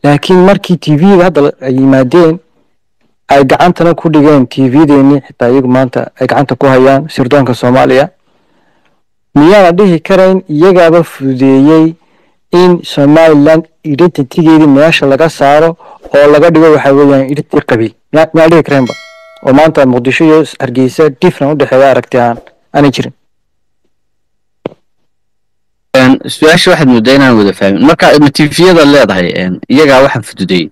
laakiin markii tvda hadda ay yimaadeen ay gacantana ku dhigeen tvdeeni xitaa iyagu maanta ay gacanta ku hayaan sirdoonka soomaaliya miyaana dhihi karayn iyagaaba fududeeyey in somaliland identitygeedii meesha laga saaro oo laga dhigo waxa weeyaan identity qabiil miyaa miyaa dhihi karaynba oo maanta muqdisho iyo hargeysa different u dhexeeya aragti aan aanay jirin su-aasha waxaad moodaa inaan wada fahmin marka matifiyada leedahay iyagaa waxaan fududeeyey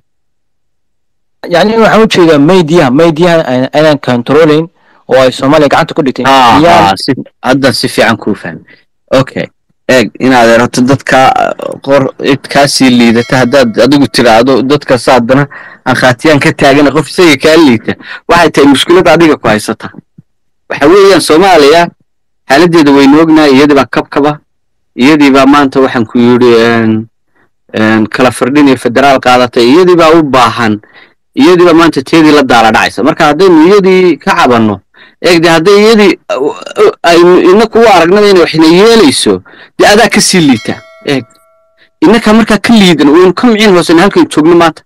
yani waxaan ujeedaa maydiyaha maydiyaha aynaan controlayn oo ay soomaaliya gacanta ku dhigtay haddan si fiican kuu fahmay okay eeg inaad erato dadka qor cid kaasii liidata haddaad adigu tiraahdo dadkaas haddana aan khaatiyaan ka taagana qof isaga kaa liita waxay tahay mushkilad adiga ku haysata waxa weeyaan soomaaliya xaaladdeeda waynu ognahay iyadii baa kabkaba iyadii baa maanta waxaan ku yidhi kala firdhin iyo federaal qaadatay iyadii baa u baahan iyadii baa maanta teedii la daala dhacaysa marka haddaynu iyadii ka cabanno eegde hadday iyadii aynu inaku u aragnaba inay waxna yeelayso dee adaa ka sii liita eeg innaka markaa ka liidan waynu ka micin hoosena halkaynu joogno maanta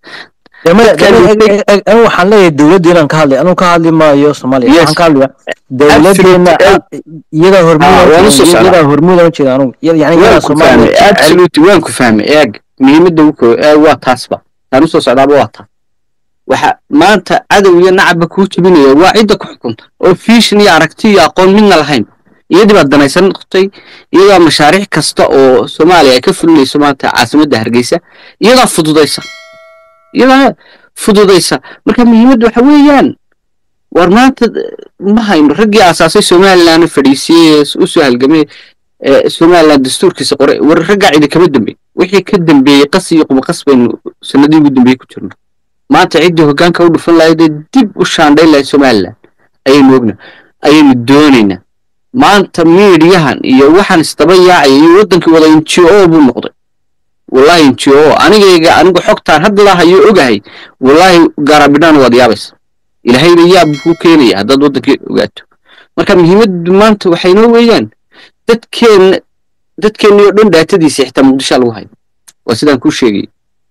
anu waxaan leeyahay dowladda inaan ka hadlay anuu ka hadli maayo soomaaliya waxaan ka hadlaya dowladeena iyadaa hormuudiyadaa hormuudan ujeeda anugu yani waan ku fahmay absolutely waan ku fahmay eeg muhiimadda uko waa taasba taan usoo socdaaba waa taa waxa maanta cadow iyo nacabba kuu jebinaya waa cidda ku xukunta oo fiishin iyo aragti iyo aqoon midna lahayn iyadii baad danaysan noqotay iyadaa mashaariic kasta oo soomaaliya ay ka fulinayso maanta caasimadda hargeysa iyadaa fududaysa iyadaa fududaysa marka muhiimadda waxa weeyaan war maanta ma hayno raggii aasaasay somaliland fadhiisiyey u soo halgamay somaliland dastuurkiisa qoray war raggaa cidi kama dambeey wixii ka dambeeyey qas iyo qubaqas baynu sanadii ugu dambeeyey ku jirno maanta ciddii hoggaanka u dhufan lahaydee dib u shaandhayn lahayd somaliland ayaynu ogna ayaynu doonaynaa maanta miidiyahan iyo waxaan isdaba yaacaya iyo waddankii wada n g o buu noqday wallahi n g o anigayga anigu xogtaan hadla hayo ogahay wallaahi gaarabidhaan waad yaabaysa ilaahayna yaab kuu keenaya haddaad waddankii ogaato marka muhiimaddu maanta waxaynoo weeyaan dadkeenna dadkeenni oo dhan dhaatadiisa xitaa muqdishoa lagu hayo waa sidaan kuu sheegay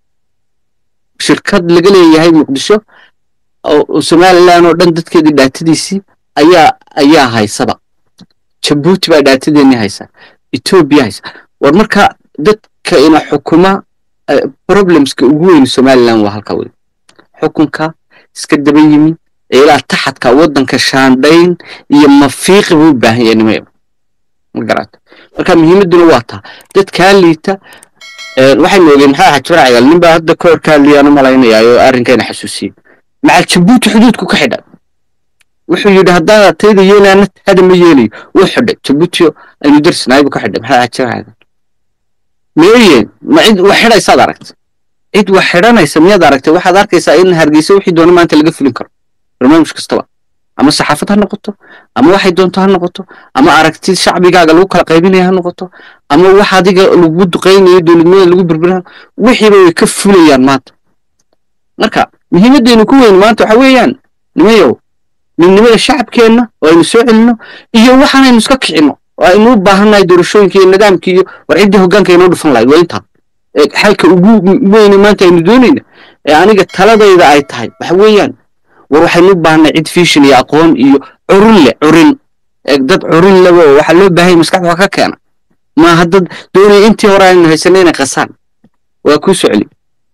shirkad laga leeyahay muqdisho oo somaliland oo dhan dadkeedii dhaatadiisii ayaa ayaa haysaba jabuuti baa dhaatadeennii haysa etoobiya haysa war marka dadka ina xukuma problemska ugu weyn somaliland waa halka wey xukunka iska daba yimi ee ilaa taxadka waddanka shaandhayn iyo mafiiqi buu u baahan yahay nimayba ma garata marka muhiimadduna waa taa dadkaa liita waxaynu ogeen maxaa ahaa jibra cagaal nin baa hadda ka hor ka hadlayaan u malaynayaa oo arrinkayna xasuusiyey macal jabuuti xuduudku ka xidha wuxuu yidhi haddaan tayda yeelaana taada ma yeelayo wuu xidhay jabuutiyo aynu darsanaaybu ka xidhay maxaa ahaa jibra cagaal meeyeen ma cid wax xidhaysaad aragtay cid wax xidhanaysa miyaad aragtay waxaad arkaysaa in hargeysa wixii doona maanta laga fulin karo barnaamij kastaba ama saxaafad ha noqoto ama waxay doonto ha noqoto ama aragti shacbigaaga lagu kala qaybinaya ha noqoto ama wax adiga lagu duqaynayo dowladnimada lagu birbirinayo wixiiba way ka fulayaan maanta marka muhiimaddeenu ku weyn maanta waxa weeyaan nimayow midnimada shacabkeenna oo aynu soo celinno iyo waxaanaynu iska kicinno oo aynu u baahannahay doorashooyinka iyo nidaamkii iyo war ciddii hoggaanka inoo dhufan lahayd waa intaa xalka ugu weyne maanta aynu doonayna ee aniga taladayda ay tahay waxa weeyaan war waxaynu u baahnay cid fiishin iyo aqoon iyo curin leh curin dad curin leba oo waxaa loo baahanya maskaxda waa ka keena maaha dad doonaya intii hore aynu haysanay inay qasaan waa kuu socli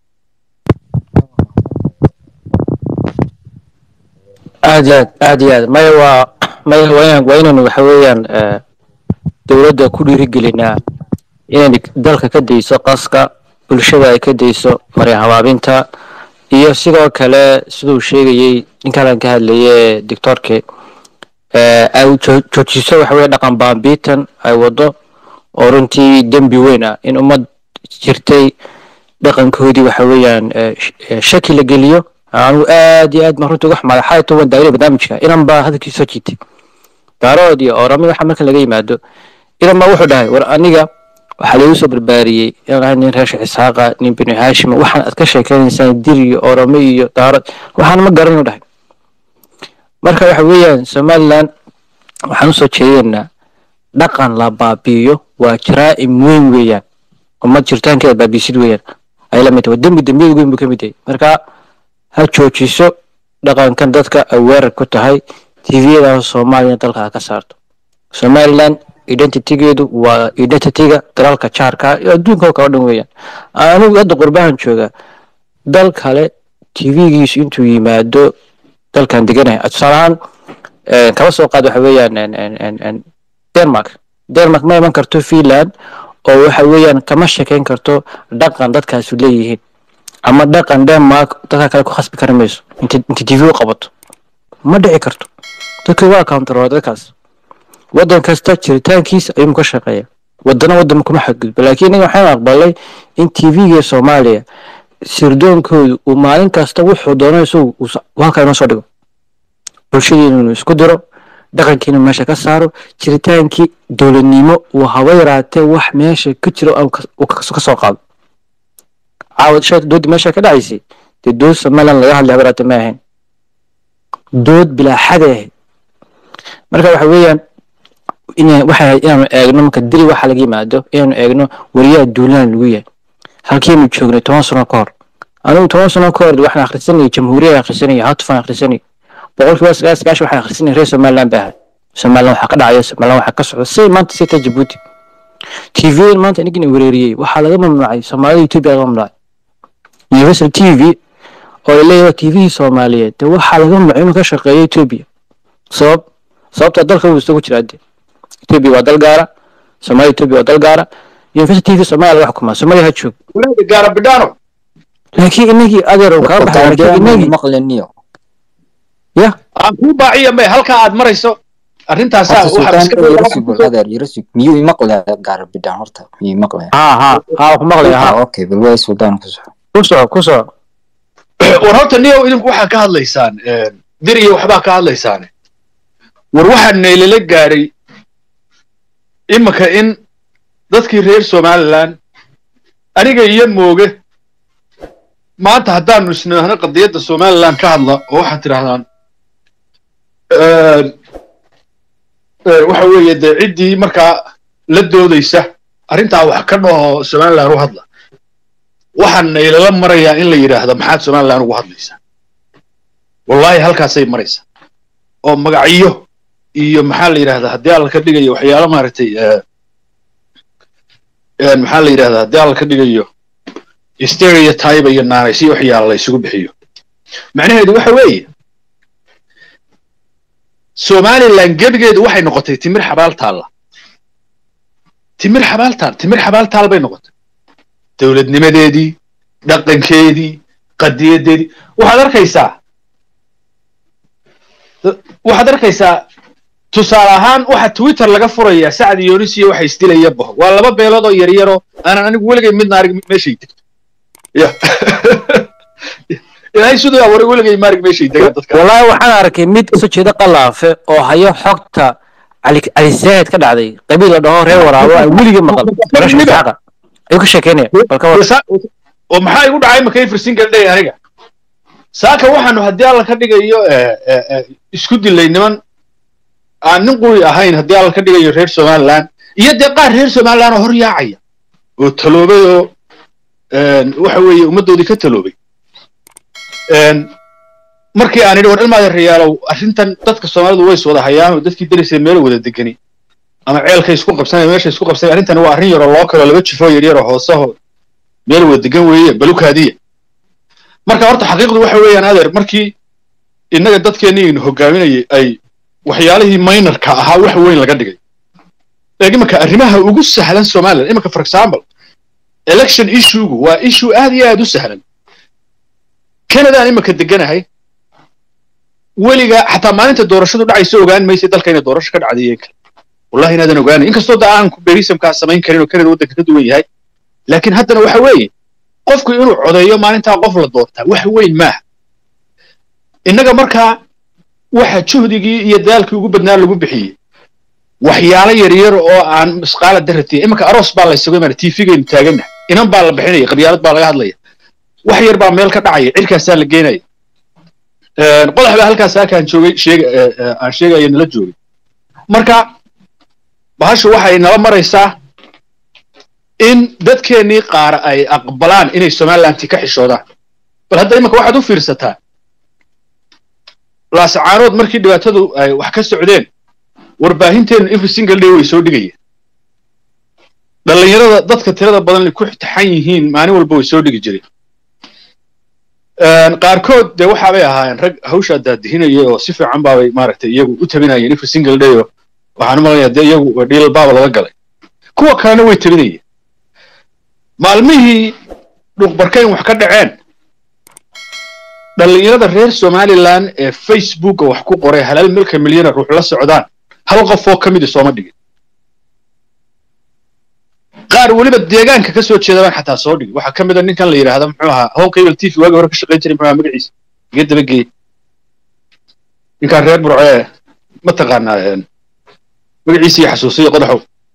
aad iyo aad aad iyo aad maya waa maya waa inaan waa inaynu waxa weeyaan dowladda ku dhiirigelinaa inay dalka ka dayso qaska bulshada ay ka dayso marin habaabinta iyo sidoo kale siduu sheegayey ninkalan ka hadlaye doctorke ay joojiso waxa weye dhaqan baambiitan ay wado oo runtii dembi weyn ah in ummad jirtay dhaqankoodii waxa weeyaan shaki la geliyo anigu aad iyo aad ma runtii wax madaxay tuban daawada barnaamijka inan baa hadalkii soo jiitay daarood iyo orami waxa marka laga yimaado inan baa wuxuu dhahay war aniga waxaa lagu soo barbaariyey inaan ahay nin reesha isxaaqa nin binu haashima waxaan aad ka sheekaynaysaan dir iyo orome iyo daarad waxaan ma garanu dhahay marka waxa weeyaan somaliland waxaan usoo jeedaynaa dhaqan la baabi'iyo waa jaraa'im weyn weeyaan ummad jirtaankeeda baabiisid weeyaan ay la mid tahay waa dembi dembiyada weyn buu ka mid yahay marka ha joojiso dhaqankan dadka ay weerar ku tahay tviyada soomaaliya dalka ha ka saarto somaliland identitygeedu waa identityga dalalka jaarka iyo adduunka oo kala dhan weeyaan anigu hadda qurbahan jooga dal kale tvgiisu intuu yimaado dalkan deganahay tusaale ahaan kaba soo qaad waxa weeyaan denmark denmark ma iman karto finland oo waxa weeyaan kama shekeyn karto dhaqan dadkaasu leeyihiin ama dhaqan denmark dadka kale ku khasbi kari mayso inta inta tv u qabato ma dhici karto dadka waa counteroo dadkaas waddan kasta jiritaankiisa ayuu ka shaqeeya wadana waddan kuma xadgudbo laakiin inaga waxaan aqbalay in tvga soomaaliya sirdoonkoodu uu maalin kasta wuxuu doono isagu halkaa inoo soo dhigo bulshadiina inuu isku diro dhaqankiina meesha ka saaro jiritaankii dowladnimo uu haba yaraatee wax meesha ka jiro ka soo qaado caawad shay doodii meesha ka dhacaysay dee dood somaliland laga hadlay haba yaraatee ma ahayn dood bilaaxaday ahayd marka waxa weeyaan waxay inaanu eegno marka dili waxa laga yimaado inaanu eegno wariyaha duulaan lagu yahay halkiinu joognay toban sano ka hor anigu toban sano ka hor waxaan akhrisanayay jamhuuriyad akhrisanayay hatufan akhrisanayay boqolkiiba sagaal sagaashan waxaan akhrisanayay reer somaliland baa ahay somaliland waxaa ka dhacaya somaliland waxaa ka socda say maanta sita jabuuti tvn maanta inagina wereeriyey waxaa laga mamnuucay soomaalida ethiopia laga mamnuucay universal t v oo la leeyahay tvhii soomaaliyeed dee waxaa laga mamnuucay inuu ka shaqeeyo ethiopia sabab sababta dalka uu isagu jiraa dee ethiopia waa dal gaara soomaaliya ethiopia waa dal gaara universal t v soomaaliya laga xukumaa soomaaliya ha joog gaara bidhaano laakiin inagii adeer uu kala baxay laakiin inagii maqleniyo ya aan kuu baaciya may halkaa aad marayso arrintaasaa waxaa iska yarasug adeer yarasug miyuu imaqlaya gaara bidhaan horta miyuu imaqlaya ha ha ha ku maqlaya ha okay bal waa suldaan ku soco ku soco ku soco war horta niyow idinku waxaa ka hadlaysaan diriya waxbaa ka hadlaysaan war waxaa naylala gaaray imika in dadkii reer somaliland aniga iyo mooge maanta haddaanu isnidhaahno qadiyadda somaliland ka hadla oo waxaad tidhahdaan waxa weeye dee ciddii markaa la doodaysa arrintaa wax ka dhaho somaliland u hadla waxaa naylala marayaa in la yidhaahdo maxaad somaliland ugu hadlaysaa wallahi halkaasay maraysaa oo magacyo iyo maxaa la yidhahdaa haddii alla ka dhigayo waxyaalo maaragtay maxaa la yidhahdaa haddii alla ka dhigayo stereotype iyo naanaysyo waxyaala la isugu bixiyo macnaheedu waxa weeye somaliland gebigeedu waxay noqotay timir xabaal taalla timir xabaal taal timir xabaal taal bay noqotay dowladnimadeedii dhaqankeedii qadiyadeedii waxaad arkaysaa waxaad arkaysaa tusaale ahaan waxa twitter laga furayaa sacad yonisiyo waxa isdilaya boho waa laba beelood oo yaryaroo aanan anigu weligay midna arag meeshay degto ya ilaahay siduu abuuray weligay ma arag meeshay degaan dadka wallaahi waxaan arkay mid kasoo jeeda qalaafe oo hayo xogta cali cali saahid ka dhacday qabiil la dhaho reer waraabo aan weligay maqal barasha isxaaqa ayuu ka sheekeynaya balka war oo maxaa igu dhacay markay firsingal dhey aniga saaka waxaanu haddii alla ka dhigayo isku dilay niman aan nin quri ahayn haddii alla ka dhigayo reer somaliland iyo dee qaar reer somaliland oo hor yaacaya oo taloobay oo waxa weeye ummaddoodii ka taloobay markii aan idhi war ilmaada rayaalow arrintan dadka soomaalidu ways wada hayaan oo dadkii darisay meel wada degani ama ceelkay isku qabsanay meesha isku qabsanay arrintani waa arrin yaroo loo kaloo laba jifoo yaryaroo hoosaho meel wada degan weeye balukaadiya marka horta xaqiiqdu waxa weeyaan adeer markii innaga dadkeennii hogaaminayay ay waxyaalihii minorka ahaa wax weyn laga dhigay eeg imanka arrimaha ugu sahlan somaliland imanka for example election issuegu waa issue aad iyo aad u sahlan canadaan imanka deganahay weliga xataa maalinta doorashadu dhacaysa ogaan maysa dalka inay doorasho ka dhacday kale wallahi inaadan ogaanay inkastoo da aan berismkaa samayn karin oo canada waddanka ka duwan yahay laakiin haddana waxa weeye qofku inuu codeeyo maalintaa qof la doortaa wax weyn maaha innaga markaa waxa juhdigii iyo daalkii ugu badnaa lagu bixiyey waxyaalo yaryar oo aan misqaala daratiya imanka aroos baa la isugu imaana tvgaynu taagannahay inan baa la bixinaya qabyaalad baa laga hadlaya wax yar baa meel ka dhacaya cirkaasaa la geenaya qodax baa halkaas halkaan joogay sheega aan sheegaya nala joogay marka bahashu waxay nala maraysaa in dadkeennii qaar ay aqbalaan inay somalilanti ka xishoodaan bal hadda imanka waxaad u fiirsataa laasacaanood markii dhibaatadu ay wax ka socdeen warbaahinteenu every single day way soo dhigayeen dhallinyarada dadka tirada badan ku taxan yihiin maalin walba way soo dhigi jireen qaarkood dee waxaabay ahaayeen rag hawshaa daadihinaya oo si fiican baabay maaragtay iyagu u tabinayeen every single day oo waxaan u malaya dee iyagu dhiilal baaba laga galay kuwa kalena way tabinayeen maalmihii dhuqbarkayn wax ka dhaceen dhallinyarada reer somalilan ee facebooka wax ku qoray halaal milka milyana ruux la socdaan hal qof oo ka midi sooma dhigin qaar weliba deegaanka ka soo jeeda baan xataa soo dhigin waxaa ka mid a ninkan la yidhaahda muxuu ahaa home cable t v waagii hore ka shaqayn jiray muxuu ahaa magaciisa gee dabageey ninkaan reer burcee ma taqaanaa magaciisa iyo xasuusiyo qodaxow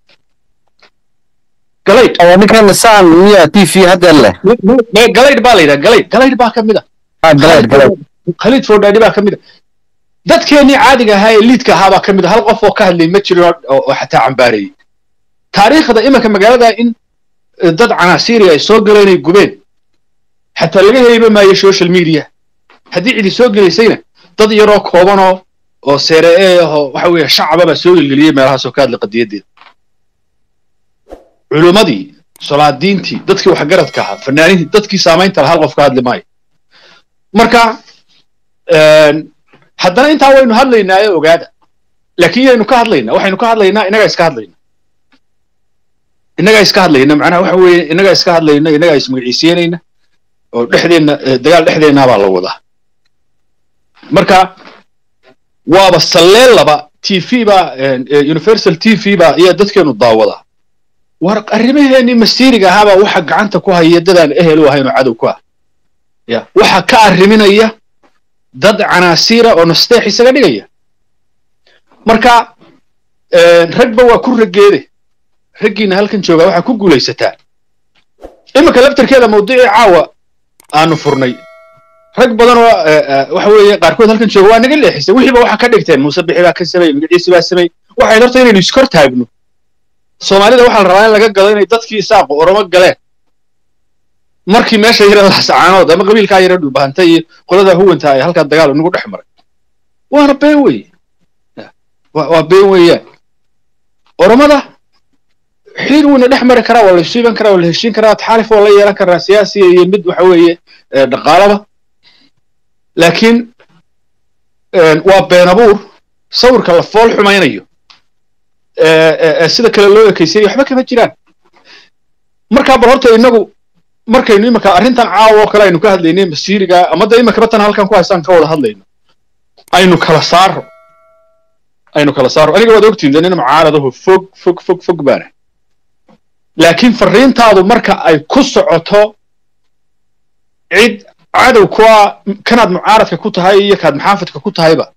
galayd ninkan saan miya t v hadda leh galayd baa la yidhaha galayd galayd baa ka mid a galeed galeed khaliid fordhaadhi baa ka mid a dadkeennii caadiga ahaa ee liidka ahaa baa ka mid a hal qof oo ka hadlay ma jirin oo oo xataa cambaareeyey taariikhda imanka magaalada in dad canaasiiri ay soo galeen ay gubeen xataa laga heliba maayo social media haddii cidi soo gelaysayna dad yaroo koobanoo oo seere ee ahoo waxa weeye shacaba baa soo gelgeliyey meelahaasoo ka hadlay qadiyadeeda culimmadii solaadiintii dadkii waxgaradka ahaa fanaaniintii dadkii saamaynta lahaa hal qof ka hadli maayo marka haddana intaa waynu hadlaynaa ee ogaada laakiin yaynu ka hadlaynaa waxaynu ka hadlaynaa innagaa iska hadlayna innagaa iska hadlayna macnaha waxa weeye innagaa iska hadlayna innagaa ismagaciisiinayna oo dhexdeenna dagaal dhexdeennaa baa la wadaa marka waaba salleellaba t v baa universal t v baa ayaa dadkeenu daawadaa war arrimaheennii masiiriga ahaabaa waxa gacanta ku haya dadaan ehel u ahayn oo cadow ku ah ya waxa ka arriminaya dad canaasiira oo nasteex isaga dhigaya marka ragba waa ku raggeede raggiina halkan joogaa waxaa ku guulaysataa iminka laftarkeeda mawduucii caawa aanu furnay rag badan oo waxa weeye qaarkood halkan jooga waa naga leexisay wixiiba waxa ka dhigteen muuse bixi baa ka samey magaciisi baa samey waxay horta inaynu iskor taagno soomaalida waxaa la rabaa in laga gado inay dadkii isaaqo oromo galeen markii meesha yara lasacaanood ama qabiilkaa yara dhulbahanta iyo qolada huwanta ay halkaa dagaal inagu dhex maray waana been weye waa been weeyaan oromada xiriir wuuna dhex mari karaa waa la isu iban karaa waa la heshiin karaa taxaalif waa la yeelan karaa siyaasiya iyo mid waxa weeye dhaqaalaba laakiin waa been abuur sawirka la fool xumaynayo sida kale loo ekaysiyayo waxba kama jiraan markaa bal horta inagu markaynu iminka arrintan caawa oo kale aynu ka hadlaynay masiiriga ama da iminkaba tan halkan ku haystaan ka wada hadlayno aynu kala saaro aynu kala saaro aniga waad ogtiin de nin mucaaradaho fog fog fog fog baana laakiin farriintaadu marka ay ku socoto cid cadow ku ah kanaad mucaaradka ku tahay iyo kaad maxaafidka ku tahayba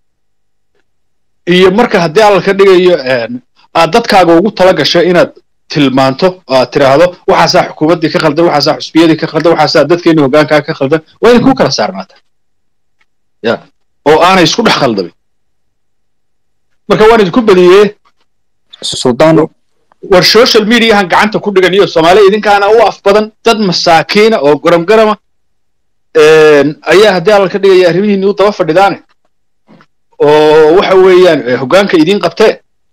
iyo marka haddii alla ka dhigayo aad dadkaaga ugu tala gasho inaad tilmaanto aad tiraahdo waxaasaa xukuumaddii ka khaldan waxaasaa xusbiyadii ka khaldan waxaasaa dadkeenii hoggaankaa ka khaldan waa inay ku kala saarnaata ya oo aanay isku dhex khaldamin marka waan idinku badiyee suldaano war social mediahan gacanta ku dhigan iyo soomaaliya idinkaana u af badan dad masaakiina oo garam garama ayaa haddii alla ka dhigaya arrimihiinni u daba fadhidaane oo waxa weeyaan hoggaanka idiin qabtee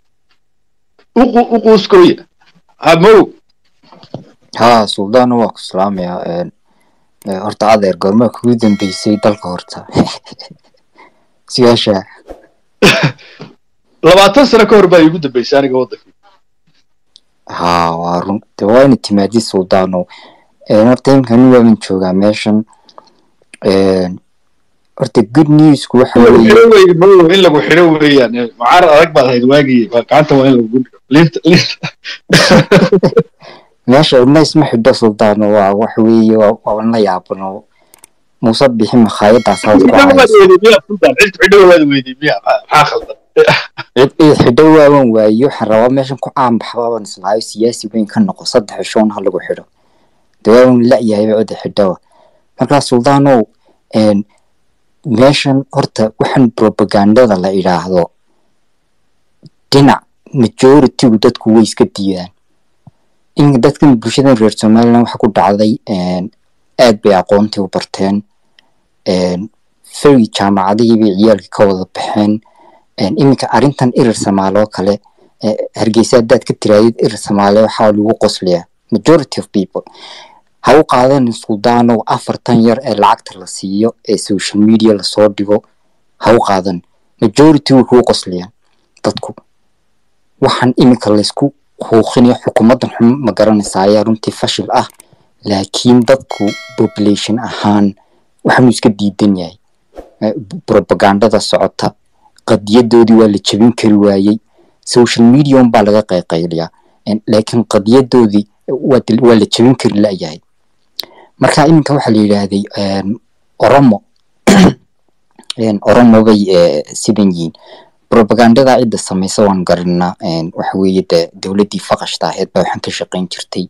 u quuskooya hamow haa suldaano waa ku salaamayaa horta adeer goormaa kugu dambeysay dalka horta sigaasha labaatan sano ka hor baa iigu dambeysay aniga waddanka haa waa run de waa ina timaadi suldaano horta imkani waaban joogaa meeshan horta good newsku waxa weeye in lagu xidho weeyaan mucaarad adag baad ahayd waagii gacanta waa in lagu dhigo liinta liinta meesha ina isma xidho suldaano waa waxa weeye waa waaban la yaabano muuse bixi makhaayadaas hawd ku haysa xidho waad weydiy miya maxaa khaldan cid cid xidho waaban waaye waxaan rabaa meeshan ku caanbaxbaaban islaayo siyaasi weyn ka noqo saddex ishoon ha lagu xidho de waaban la-yahayba cidda xidhowa markaa suldaanow meeshan horta waxaan propagandada la idhaahdo dhinac majoritigu dadku way iska diidaan in dadkan bulshadan reer somaliland waxa ku dhacday aad bay aqoontii u barteen ferry jaamacadihii bay ciyaalkii ka wada baxeen iminka arrintan irir samaale oo kale hargeysa haddaad ka tiraadid irir samaale waxaa lagu qoslayaa majority of people ha u qaadan suldaanow afartan yar ee lacagta la siiyo ee social media lasoo dhigo ha u qaadan majority way kuu qoslayaan dadku waxaan iminka laysku huuqinayo xukuumaddan xun ma garanaysa ayaa runtii fashil ah laakiin dadku population ahaan waxaanu iska diidan yahay propagandada socota qadiyadoodii waa la jebin kari waayey social media un baa laga qayqayliyaa laakiin qadiyadoodii waa la jebin kari layahay marka iminka waxaa la yidhaahday oromo oromo bay sidan yihiin propagandada cidda samaysa waan garanaa waxa weeye de dowladdii faqashta aheed baa waxaan ka shaqayn jirtay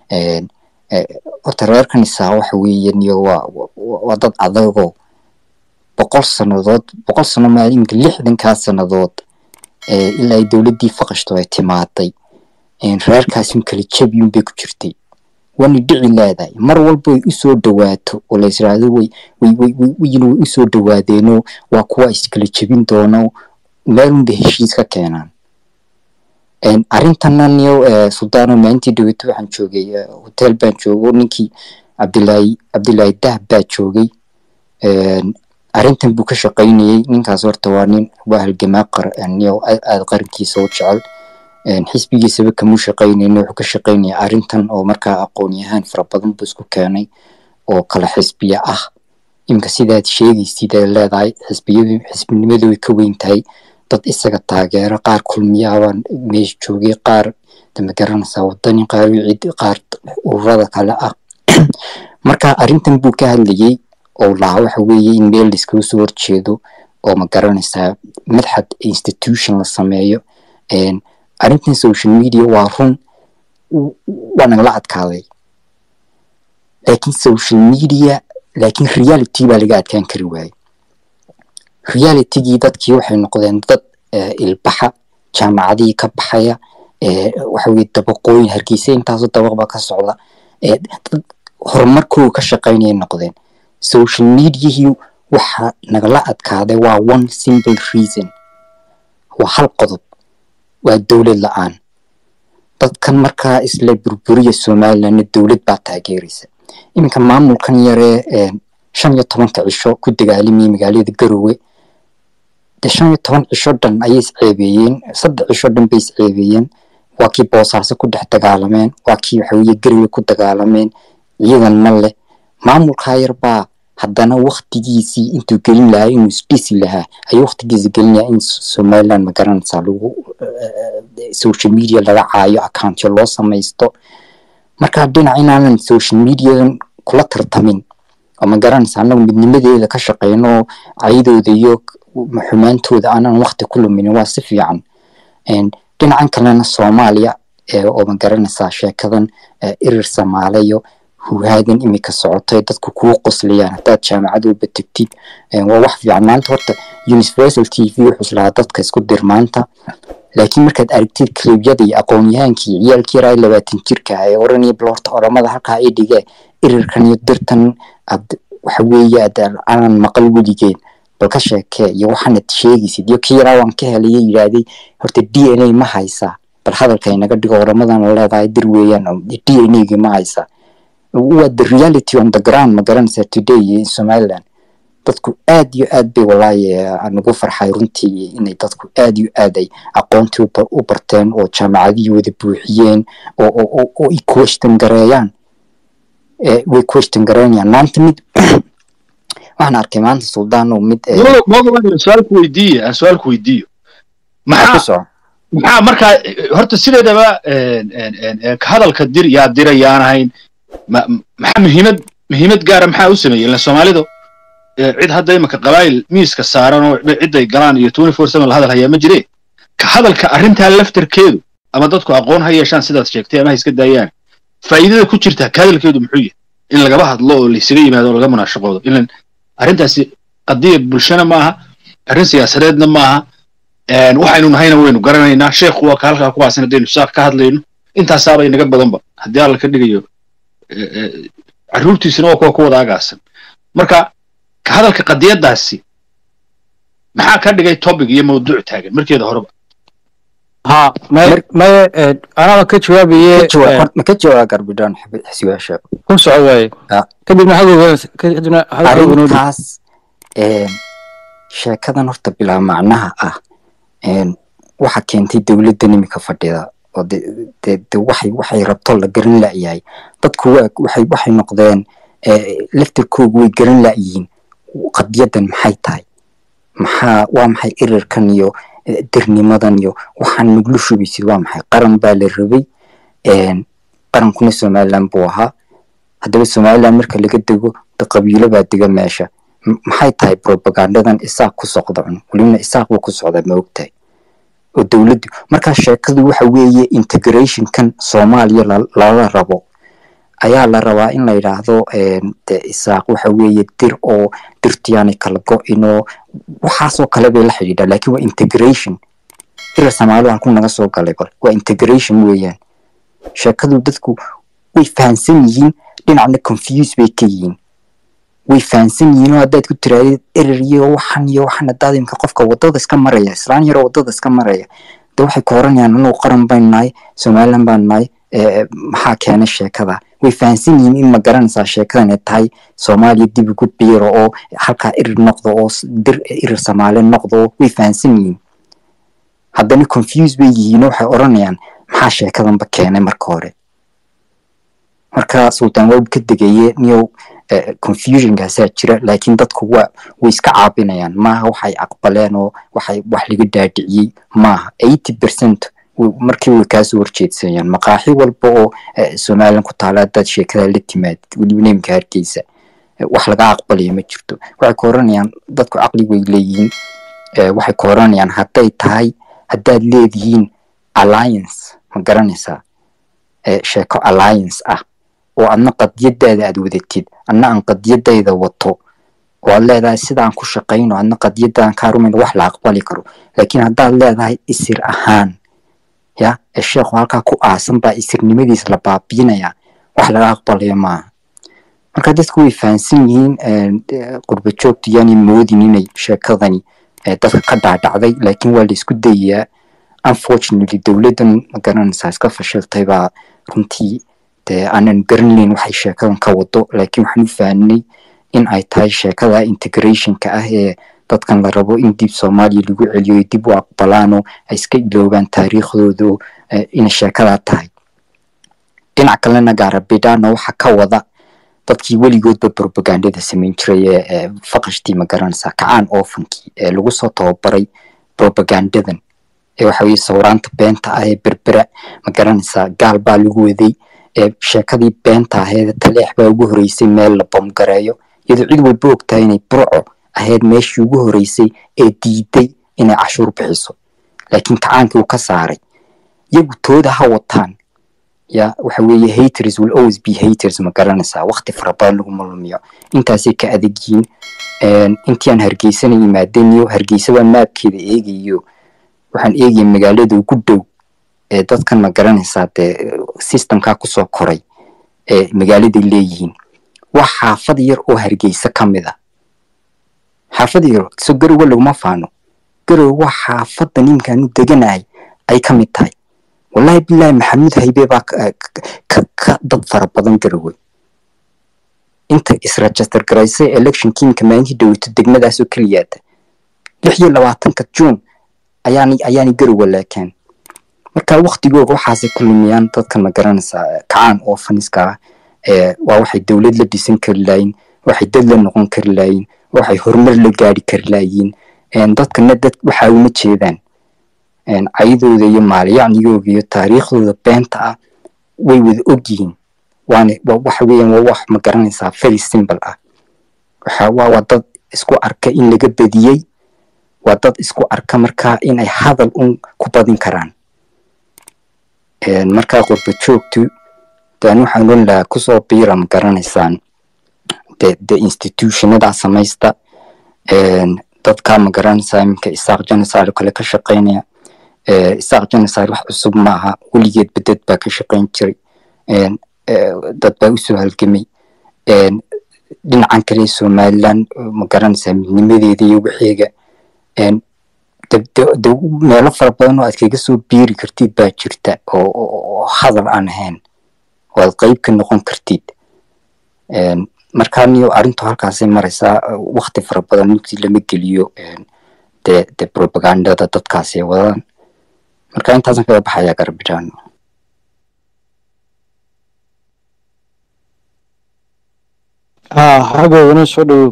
horta reerkan isaa waxa weeye niyo waa waa dad adagoo boqol sannadood boqol sano maa iminka lixdankaa sannadood ilaa ay dowladdii faqashto ay timaaday reerkaas in kala jabiyun bay ku jirtay waana dhici leedahay mar walba ay usoo dhawaato oo la israado way way way usoo dhawaadeenoo waa kuwa iskala jebin doono meelun bay heshiis ka keenaan arrintana niyo suldaano maalintii dhaweeto waxaan joogay hotel baan joogo ninkii cabdilaahi cabdilaahi dahab baa joogay arrintan buu ka shaqaynayey ninkaas horta waa nin waa halgamaa qar niyo aada qarankiisa u jecel xisbigiisaba kamuu shaqaynayna wuxuu ka shaqaynaya arrintan oo markaa aqoon-yahaan fara badan buu isku keenay oo kala xisbiya ah iminka sidaad sheegaysid ay leedahay xisbiyadu xisbinimadu way ka weyn tahay dad isaga taageero qaar kulmiyaabaan meesha joogay qaar dama garanaysaa wadani qaar wicid qaar ururada kale ah marka arrintan buu ka hadlayey oo lahaa waxa weeye in meel laiskaga soo horjeedo oo ma garanaysaa madxad institution la sameeyo arrintan social media waa run waa nagala adkaaday laakiin social media laakiin reality baa laga adkaan kari waayey realitygii dadkii waxay noqdeen dad ilbaxa jaamacadihii ka baxaya waxa weye dabaqooyin hargeysa intaasoo dabaq baa ka socda dad horumarkooda ka shaqaynaya noqdeen social mediahii waxa nagala adkaaday waa one simple reason waa hal qodob waa dowlad la-aan dadkan markaa isla burburiya somalilandna dowlad baa taageeraysa iminka maamulkan yaree shan iyo tobanka cisho ku dagaalamayay magaalada garowe de shan iyo toban cisho dhan ayay isceebeeyeen saddex cisho dhan bay isceebeeyeen waa kii boosaaso ku dhex dagaalameen waa kii waxaweye garowe ku dagaalameen ciidan ma leh maamulkaa yar baa haddana waktigiisii intuu gelin lahaa inuu isdhisi lahaa ayuu waktigiisa gelin lahaa in somaliland magaranaysaa lagu social media laga caayo accountyo loo samaysto marka dhinac inaanan social mediadan kula tartamin oo magaranaysa anagu midnimadeeda ka shaqeyno oo cayadooda iyo xumaantooda aanan wakti ku luminin waa si fiican dhinacan kalena soomaaliya oo magaranaysaa sheekadan irir samaalayo huhaadan imika socotay dadku kuu qoslayaan haddaad jaamacadooba tegtid waa wax fiican maanta horta universal t v wuxuu islahaa dadka isku dir maanta laakiin markaad aragtid kalibyada iyo aqoon-yahaankii ciyaalkii yaraa labaatan jirka ee oranaya bal horta oramada halkaa i dhige irirkan iyo dirtan waxa weeye aanan maqal weligeen bal ka sheekee iyo waxaanad sheegaysid iyo kii yaraa waan ka helaya yidhaahday horta d n a ma haysaa bal hadalka inaga dhigo oramadana leedahay dir weeyaan d n a gi ma haysaa waa the reality on the ground ma garanaysaa today in somaliland dadku aad iyo aad bay walaahi nagu farxay runtii inay dadku aad iyo aad ay aqoontii u barteen oo jaamacadihii wada buuxiyeen oo ay question gareeyaan way question gareynayaan maanta mid waxaan arkay maanta suldaan oo mid su-aalku weydiiye aan su-aalku weydiiyo maxaa maxaa markaa horta sideedaba ka hadalka dir yaa dira yaan ahayn maxaa muhiimad muhiimad gaara maxaa u sameeyey ila soomaalidu cid hadda imaka qabaayil miiska saaran oo ciday galaan iyo twenty four seven la hadal hayaa ma jire ka hadalka arrintaa laftarkeedu ama dadku aqoon ha yeeshaan sidaad sheegtay ama ha iska daayaan faa'iidada ku jirta ka hadalkeedu muxuu yahay in lagaba hadlo oo laysaga yimaado oo laga munaashaqoodo ilan arrintaasi qadiya bulshana ma aha arrin siyaasadeedna ma aha waxaynu nahayna waynu garanaynaa sheekhu waa ka halkaa kuwaasna haddaynu saaq ka hadlayno intaasaaba inaga badanba haddii alla ka dhigayo eh, eh, carruurtiisina waa kuwa ku wada agaasan marka ka hadalka qadiyaddaasi maxaa ka dhigay topic iyo mawduuc taagan markeeda horeba ha may Mar- may eh, anaba ka jawaabaye Ka jawaab- eh, ma ka jawaab garbidhaan xisiyaasha ku soco waaye Ah. kadibna hadalka kadibna hadalka noo dhig arrintaas een, sheekadan horta bilaa macnaha ah een, waxa keentay dowladdan imika fadhida oo de de de waxay waxay rabto la garan la'yahay dadku waa waxay waxay noqdeen eh, laftirkoogu way garan la'yihiin qadiyadan maxay tahay maxaa waa maxay erirkan iyo eh, dirnimadan iyo waxaan naglu shubaysid waa maxay qaran baa la rabay een, qarankuna somaliland buu ahaa haddaba somaliland marka laga dego de qabiilo baa dega meesha M- maxay tahay propagandadan isaaq ku socda cun welibana isaaq buu ku socdaa ma ogtahay oo dowladdu markaa sheekadu waxa weeye integrationkan soomaaliya la- lala rabo ayaa la rabaa in la yidhaahdo een, de isaaq waxa weeye dir oo dirtiyaanay kala go-in oo waxaasoo kale bay la xidhiidhaa laakiin waa integration ira soomaali halku naga soo galay bal waa integration weeyaan sheekadu dadku way fahansan yihiin dhinacna confuse bay ka yihiin way fahansan yihiin oo haddaad ku tiraadid erer iyo waxan iyo waxan haddaad imka qofka wadada iska maraya islaan yaroo wadada iska maraya de waxay ku oranayaan anugu qaran baynu nahay somaliland baanu nahay eh, maxaa keenay sheekada way fahansan yihiin in ma garanaysaa sheekadan ay tahay soomaaliya dib ugu biiro oo halkaa erer noqdo oo s- dir erer soomaali noqdo oo way fahansan yihiin haddana confuse bay yihiin oo waxay oranayaan maxaa sheekadanba keenay marka hore marka sultaan waa ka degaye niyow eh, confusionkaasaa jira laakiin dadku waa way iska caabinayaan maaha waxay aqbaleen oo waxay wax laga dhaadhiciyey maaha eighty percent markii way kaasoo horjeedsanayaan maqaaxi walba oo eh, somaliland ku taala haddaad sheekada la timaadid weliba neemka hargeysa eh, wax laga aqbalaya ma jirto waxay ka oranayaan dadku caqli way leeyihiin eh, waxay ka oranayaan hadday tahay haddaad leedihiin alliance ma garanaysaa eh, sheeko alliance ah oo adna qadiyadaada aad wadatid adna aan qadiyadayda wato oo aad leedahay sidaan ku shaqayno adna qadiyadaan kaa rumayno wax la aqbali karo laakiin haddaad leedahay isir ahaan ya ee sheekhu halkaa ku aasan baa isirnimadiis la baabiinaya wax laga aqbalayo maaha marka dadku way fahansan yihiin eh, qurba joogtu yaanay moodin inay sheekadani eh, dadka ka dhaadhacday laakiin waa la isku dayayaa unfortunately dowladdan ma garanaysaa iska fashiltay baa runtii dee aanan garanayn waxay sheekadan ka wado laakiin waxaan u fahanay in ay tahay sheekada integrationka ah ee dadkan la rabo in dib soomaaliya lagu celiyo ay dib u aqbalaanoo ay iska iloobaan taariikhdooda eh, inay sheekadaa tahay dhinac kalena gaarabidhaana waxa ka wada dadkii weligoodba propagandada samayn jiray ee ee faqashtii ma garanaysaa kacaan oofankii ee lagu soo tababaray propagandadan ee waxa weye sawraanta beenta ah ee berbera ma garanaysaa gaal baa lagu waday ee sheekadii beenta aheed taleex baa ugu horeysay meel la bomgareeyo iyadoo cid walba ogtahay inay burco ahayd meeshii ugu horeysay ee diiday inay cashuur bixiso laakiin kacaankii uu ka saaray iyagu tooda ha wataan ya waxa weeye haters will always be haters ma garanaysaa waqti fara badan laguma lumiyo intaasay ka adag yihiin Een, intii aan hargeysana yimaadeen iyo hargeysada maabkeeda eegayo waxaan eegaya magaalada ugu dhow ee dadkan ma garanaysaa dee systemkaa kusoo koray ee magaaladay leeyihiin waa xaafad yar oo hargeysa ka mid a xaafad yar so garowa laguma faano garowa waa xaafadda ninkaanu deganahay ay ka mid tahay wallahi bilaahi maxamuud haybe baa ka, ka, ka dad fara badan garowe inta isregister garaysay election kiinka maalintii dhaweyto degmadaasoo keliyaata lix iyo labaatanka juun ayaanay ayaanay garowe laakeen marka waktigooga waxaasay ku lumiyaan dadkan ma garanaysaa kacaan oo faniska ah ee waa waxay dowlad la dhisan kari laayiin waxay dad la noqon kari laayiin waxay horumar la gaari kari laayiin Een, dadkana dad waxaa uma jeedaan Een, cayadooda iyo maalyacnigooga iyo taariikhdooda beenta ah way wada ogyihiin waana wa- waxa weeyaan waa wax ma garanaysaa very simple ah waxa waa waa dad isku arka in laga badiyey waa dad isku arka markaa in ay hadal un ku badin karaan Een, markaa qurba joogtu dan waxaan oran lahaa kusoo biira ma garanaysaan de de institutionadaa samaysta Een, dadkaa ma garanaysaa iminka isaaq genocide oo kale ka shaqeynaya Ee, isaaq genocide wax cusub maaha weligeed beded baa ka shaqeyn jiray een, ee, dad baa usoo halgamay een, dhinacan kale somaliland ma garanaysaa midnimadeeda iyo wixiiga een, de- de- de- meelo fara badan oo aad kaga soo biiri kartid baa jirta oo oo- oo hadal aan ahayn oo aad qeyb ka noqon kartid Een, markaa niyo arrintu halkaasay maraysaa wakti fara badan mugti lama geliyo een, de de propagandada dadkaasi ay wadaan marka intaasan kaga baxaya garbijaan haa xaggoodana soo dhowow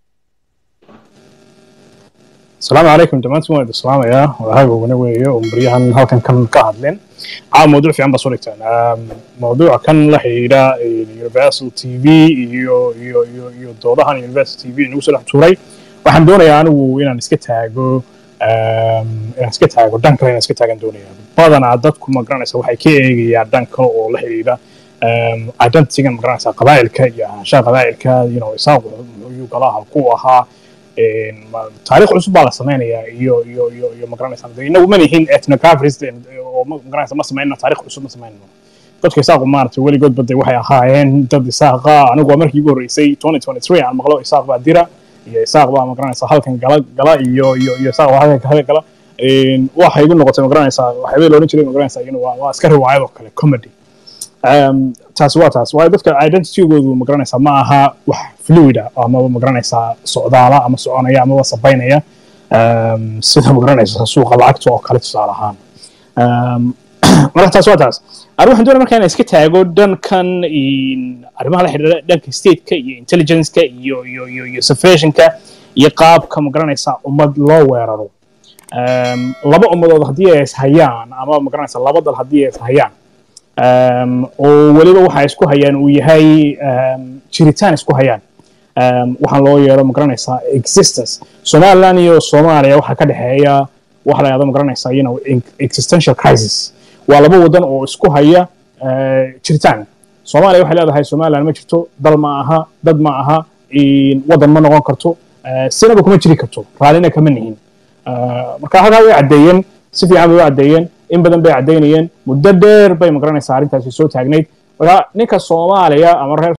asalaamu calaykum dhammaantiin waan idin salaamayaa wadahagoogana weeye oo baryahan halkan kan ka hadleen caawa mawduuc fiican baa soo dhigtaan Um, mawduuca kan la xidhiidha eh, universal t v iyo iyo iyo iyo doodahan universal t v nagu soo dhex tuuray waxaan doonayaa anigu inaan iska taago um, inaan iska taago dhan kale inaan iska taagan doonaya badanaa dadku ma garanaysa waxay ka eegayaan dhan kale oo la xidhiidha um, identitygan ma garanaysa qabaa'ilka iyo ahaanshaha qabaa'ilka you know isaaqu muxuu galaha ku ahaa een, ma- taariikh cusub baa la samaynayaa iyo iyo iyo iyo magaranaysa de inagu ma nihin ethnographics oo ma- magaranaysa ma samayno taariikh cusub ma samayno dadka isaaqu maaragtay weligood bade waxay ahaayeen dad isaaqa anigu waa markii ugu horreysay 2023 aan maqlo isaaq baa dira iyo isaaq baa magaranaysa halkan gala gala iyo iyo iyo isaaq baa halkan halkan gala Een, waxay igu noqotay magaranaysa waxyaabay la odhan jiray magaranaysa iyana waa waa iska riwaayad oo kale comedy um, taasi waa taas waayo dadka identitygoodu magaranaysaa ma aha wax fluid ah amaba magaranaysaa socdaala ama soconaya amaba sabaynaya um, sida magaranaysa suuqa lacagta oo kale tusaale ahaan um, marka taas waa taas ani waxaan doonaya marka inaan iska taago dhankan in- arrimaha la xidhiidha dhanka stateka iyo intelligenceka iyo iyo iyo iyo suppressionka iyo qaabka magaranaysaa ummad loo weeraro um, laba ummadood haddii ay is hayaan ama magaranaysa laba dal haddii ay is hayaan um, oo weliba waxa isku hayaan uu yahay um, jiritaan isku hayaan um, waxaan loo yeero magaranaysaa existence somaliland iyo soomaaliya waxaa ka dhexeeya waxa la yahdo magaranaysaa you know, in- existential crisis waa laba wadan oo isku haya uh, jiritaan soomaaliya waxay leedahay somaliland ma jirto dal ma aha dad ma aha in- wadan ma noqon karto uh, sinaba kuma jiri karto raallina kama nihin Uh, marka halkaa way caddeeyeen si fiican bay u caddeeyeen in badan bay caddeynayeen muddo dheer bay magaranaysaa arrintaasi soo taagnayd marka ninka soomaaliya ama reer